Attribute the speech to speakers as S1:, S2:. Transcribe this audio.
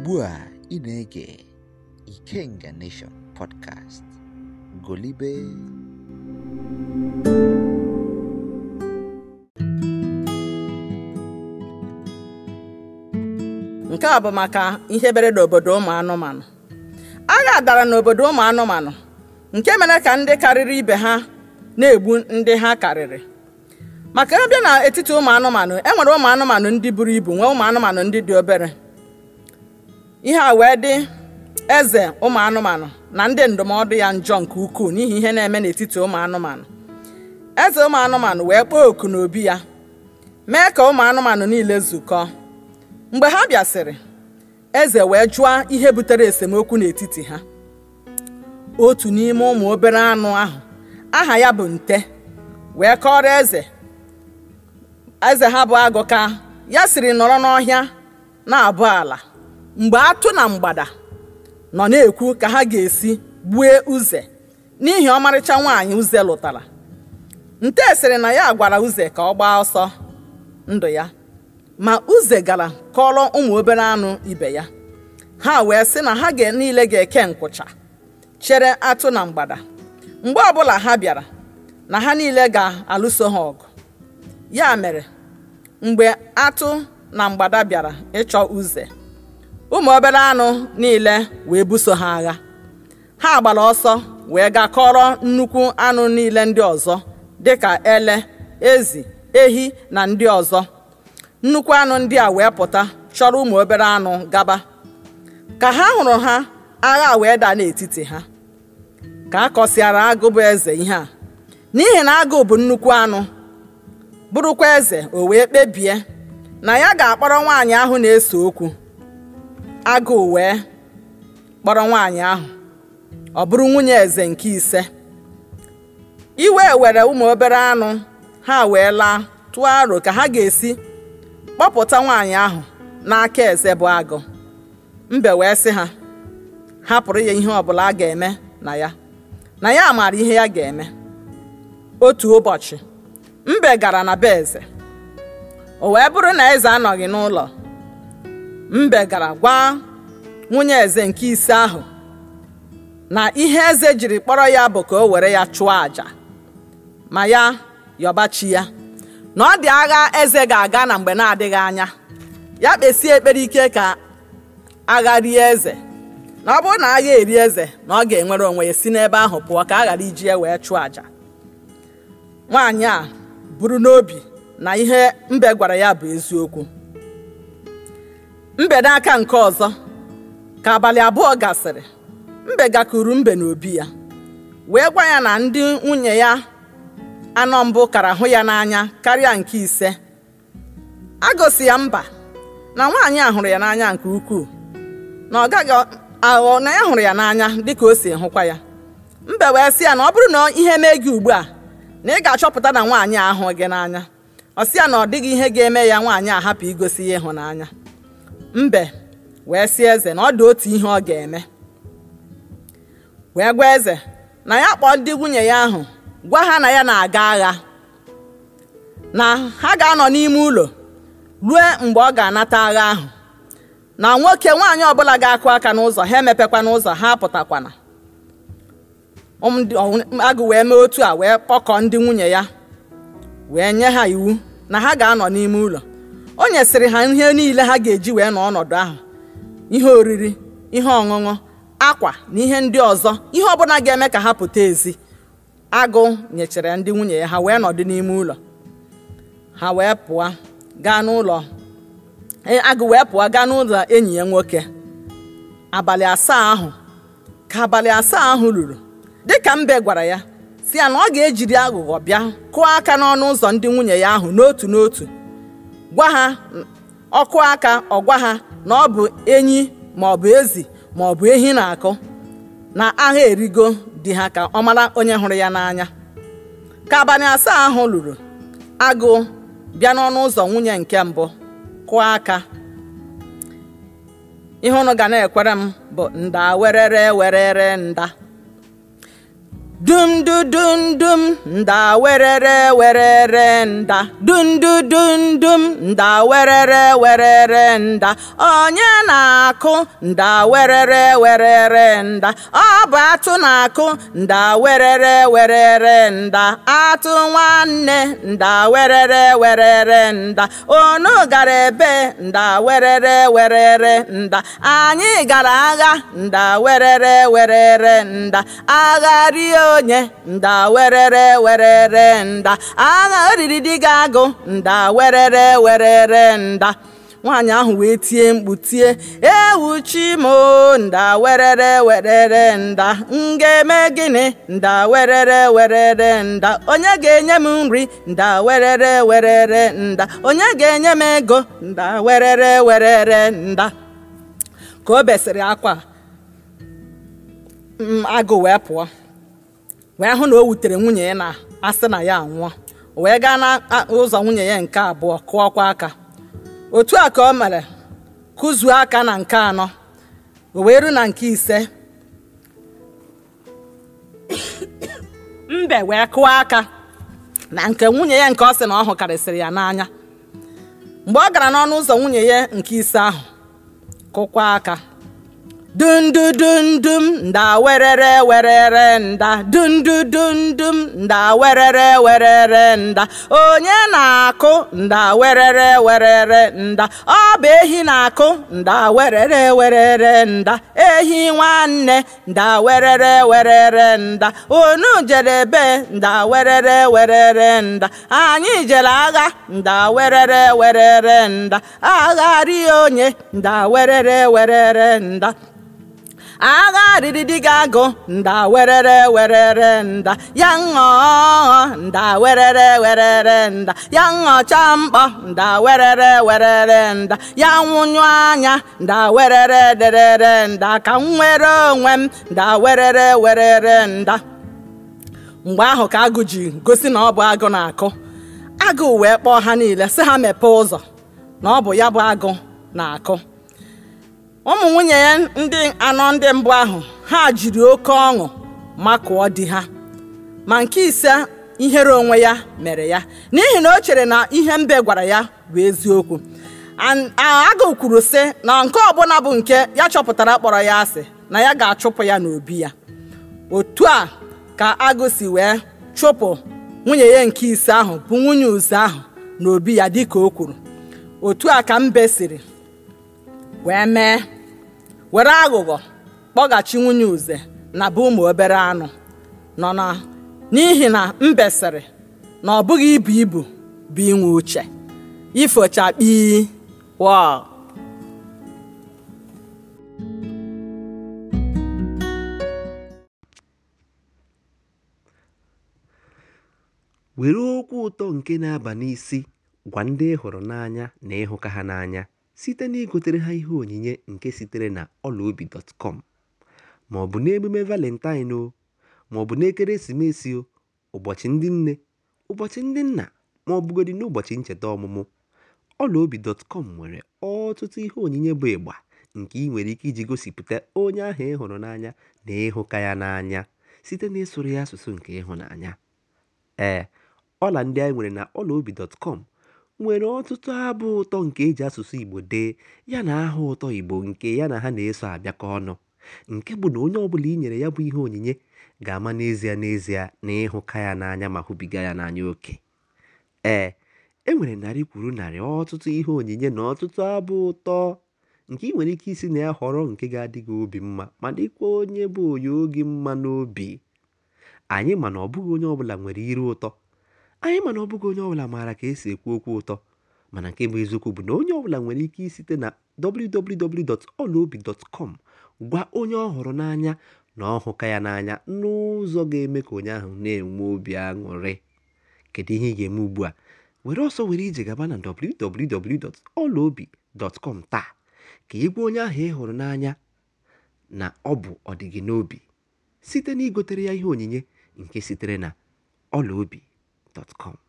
S1: ugbu a ị na-ege Ikenga Nation podcast golibe
S2: nke a bụ maka ihe bere n'obodo ụmụ anụmanụ agha dara n'obodo ụmụ anụmanụ nke mere ka ndị karịrị ibe ha na-egbu ndị ha karịrị maka ebe n'etiti ụmụ anụmanụ e nwere ụmụ anụmanụ ndị buru ibu nwee ụmụ anụmanụ ndị dị obere ihe a wee dị eze ụmụ anụmanụ na ndị ndụmọdụ ya njọ nke ukwuu n'ihi ihe na-eme n'etiti ụmụ anụmanụ eze ụmụ anụmanụ wee kpọọ oku n'obi ya mee ka ụmụ anụmanụ niile zukọọ mgbe ha bịasịrị eze wee jụọ ihe butere esemokwu n'etiti ha otu n'ime ụmụ obere anụ ahụ aha ya bụ nte wee kọrọ eze eze ha bụ agụ ka ya siri nọrọ n'ọhịa na-abụ ala mgbe atụ na mgbada nọ na-ekwu ka ha ga-esi gbue uze n'ihi ọmarịcha nwaanyị uze lụtara nte sịrị na ya gwara uze ka ọ gbaa ọsọ ndụ ya ma uze gara kọrọ ụmụ obere anụ ibe ya ha wee sị na ha ga niile ga-eke nkwụcha chere atụ na mgbada mgbe ọbụla ha bịara na ha niile ga-alụso ha ọgụ ya mere mgbe atụ na mgbada bịara ịchọ uze ụmụ obere anụ niile wee buso ha agha ha gbara ọsọ wee gaa kọrọ nnukwu anụ niile ndị ọzọ dịka ele ezi ehi na ndị ọzọ nnukwu anụ ndị a wee pụta chọrọ ụmụ obere anụ gaba ka ha hụrụ ha agha wee daa n'etiti ha ka a kọsịara agụ bụ eze ihe a n'ihi na agụ bụ nnukwu anụ bụrụkwa eze o wee kpebie na ya ga-akpọrọ nwaanyị ahụ na-ese okwu agụụ wee kpọrọ nwaanyị ahụ ọ bụrụ nwunye eze nke ise iwe were ụmụ obere anụ ha wee laa tụọ aro ka ha ga-esi kpọpụta nwaanyị ahụ n'aka eze bụ agụ mbe wee sị ha hapụrụ ya ihe ọbụla a ga-eme na ya na ya maara ihe ya ga-eme otu ụbọchị mbe gara na be eze o wee bụrụ na eze anọghị n'ụlọ mbe gara gwa nwunye eze nke ise ahụ na ihe eze jiri kpọrọ ya bụ ka o were ya chụọ àjà ma ya yọbachi ya na ọ dị agha eze ga-aga na mgbe na-adịghị anya ya kpesie ekpere ike ka agha rie eze na ọ bụrụ na agha eri eze na ọ ga-enwere onwe ya si n'ebe ahụ pụọ ka a ghara iji ya wee chụọ àjà nwaanyị a buru n'obi na ihe mbe gwara ya bụ eziokwu mbe n'aka nke ọzọ ka abalị abụọ gasịrị mbe gakuru mbe n'obi ya wee gwa ya na ndị nwunye ya anọ mbụ kara hụ ya n'anya karịa nke ise a gosi ya mba na nwaanyị a hụrụ ya n'anya nke ukwuu na ọ gaghị aghọ na ya hụrụ ya n'anya dịka o si hụkwa ya mbe wee sị ya na ọ bụrụ na ihe mee gị ugbu a na ị ga-achọpụta na nwaanyị a ahụ gị n'anya ọ sị ya na ọ dịghị ihe ga-eme ya nwaanyị a hapụ igosi ya ịhụnanya mbe wee sị eze na ọ dị otu ihe ọ ga-eme wee gwa eze na ya kpọọ ndị nwunye ya ahụ gwa ha na ya na-aga agha na ha ga-anọ n'ime ụlọ ruo mgbe ọ ga-anata agha ahụ na nwoke nwaanyị ọbụla ga-akụ aka n'ụzọ ha emepekwa n'ụzọ ha apụtakwana agụ wee mee otu a wee kpọkọọ ndị nwunye ya wee nye ha iwu na ha ga-anọ n'ime ụlọ o nyesịrị ha ihe niile ha ga-eji wee nọ ọnọdụ ahụ ihe oriri ihe ọṅụṅụ akwa na ihe ndị ọzọ ihe ọbụla ga-eme ka ha pụta ezi agụ nyechara ndị nwunye ya ha wee nọdụ n'ime ụlọ ha wee pụọ gaa n'ụlọ agụ wee pụọ gaa n'ụlọ enyi ya nwoke abalị asaa ahụ ka abalị asaa ahụ ruru dịka mbe gwara ya si ya na ọ ga-ejiri aghụghọ bịa kụọ aka n'ọnụ ụzọ ndị nwunye ya ahụ n'otu n'otu gwa ha ọkụ aka ọ gwa ha na ọ bụ enyi ma ọ bụ ezi ma ọ bụ ehi na-akụ na agha erigo di ha ka ọ mara onye hụrụ ya n'anya ka abalị asaa ahụ lụrụ agụ bịa n'ọnụ ụzọ nwunye nke mbụ kụọ aka ihe ụnụ ga na-ekwere m bụ nda werere werere nda dum du dum dum nda werere werere nda dum du dum dum nda werere werere nda onye na-akụ nda werere werere nda ọ bụ atụ na-akụ nda werere werere nda atụ nwanne nda werere werere nda onu gara ebe nda werere werere nda anyị gara agha nda werere werere nda agha rie onye nda werere werere nda agha riri di gị agụ nda werere werere nda nwaanyị ahụ wee tie mkpu tie ewu chimo nda werere werere nda m ga-eme gịnị nda werere werere nda onye ga-enye m nri nda werere werere nda onye ga-enye m ego nda werere werere nda ka o besịrị akwa m agụ wee pụọ wee hụ na o wutere nwunye ya na asị na ya anwụọ o wee gaa n'ụzọ nwunye ya nke abụọ kụọkwa aka otu a ka o mere kụzuo aka na nke anọ o wee ru na nke ise mbe wee kụọ aka na nke nwunye ya nke ọ sị na ọ hụkarịsịrị ya n'anya mgbe ọ gara n'ọnụ ụzọ nwunye ya nke ise ahụ kụkwa aka dundudundum nda werere werere nda dundudundum nda werere werere nda onye na-akụ nda werere werere nda ọ bụ ehi na-akụ nda werere werere nda ehi nwanne nda werere werere nda onu jere ebe nda werere werere nda anyị jere agha nda werere werere nda agha rie onye nda werere werere nda agha riri di gị agụ nda werere werere nda ya ṅụọ nda werere werere nda ya ṅụcha mkpọ nda werere werere nda ya nwụnyụ anya nda werere derere nda ka m nwere onwe m nda werere werere nda mgbe ahụ ka agụ ji gosi na ọ bụ agụ na-akụ agụ wee kpọọ ha niile sị ha mepee ụzọ na ọ bụ ya bụ agụ na-akụ ụmụ nwunye ya ndị anọ ndị mbụ ahụ ha jiri oke ọṅụ makụọ di ha ma nke ise ihere onwe ya mere ya n'ihi na o chere na ihe mbe gwara ya bụ eziokwu agụ kwuru sị na nke ọbụla bụ nke ya chọpụtara kpọrọ ya asị na ya ga-achụpụ ya n'obi ya otu a ka agụ si wee chụpụ nwunye ya nke ise ahụ bụ nwunye uze ahụ n'obi ya dịka o kwuru otu a ka mbe siri wee mee were aghụghọ kpọghachi nwunye uze na bụ ụmụ obere anụ nọ na n'ihi na mbe sịrị na ọ bụghị ibu ibu bụ inwe uche ifochakpi wa
S3: were okwu ụtọ nke na-aba n'isi gwa ndị ị hụrụ n'anya na ịhụka ha n'anya site na igotere ha ihe onyinye nke sitere na ọlaobi.com ma ọ bụ n'emume valentine o ma ọ bụ n'ekeresimesi o ụbọchị ndị nne ụbọchị ndị nna ma ọ bụgodị n'ụbọchị ncheta ọmụmụ ọlaobi.com nwere ọtụtụ ihe onyinye bụ ịgba nke ị nwere ike iji gosipụta onye ahụ ị hụrụ n'anya na ịhụka ya n'anya site na ịsụrụ ya asụsụ nke ịhụnanya ee ọla ndị anyị nwere na ọlaobi.com nwere ọtụtụ abụ ụtọ nke eji asụsụ Igbo dee ya na aha ụtọ Igbo nke ya na ha na-eso abịakọ ọnụ nke bụ na onye ọbụla i nyere ya bụ ihe onyinye ga-ama n'ezie n'ezie na ịhụka ya n'anya ma hụbiga ya n'anya oke ee e nwere narị kwuru narị ọtụtụ ihe onyinye na ọtụtụ abụ ụtọ nke ị nwere ike isi na ya họrọ nke ga-adị gị obi mma ma dịkwa onye bụ onye oge mma n'obi anyị ma na ọ bụghị onye ọbụla nwere iru ụtọ anyị mana ọ bụghị onye ọbụla maara ka esi ekwu okwu ụtọ mana nke bụ eziokwu bụ na onye ọbụla nwere ike isite na www.olaobi.com gwa onye ọ hụrụ n'anya na ọ hụka ya n'anya n'ụzọ ga-eme ka onye ahụ na-enwe obi aṅụrị kedu ihe ị ga-eme ugbu a were ọsọ were ije gaba na www.olaobi.com taa ka ị gwa onye ahụ ị hụrụ n'anya na ọ bụ ọdịgị n'obi site na igotere ya ihe onyinye nke sitere na ọlaobi.com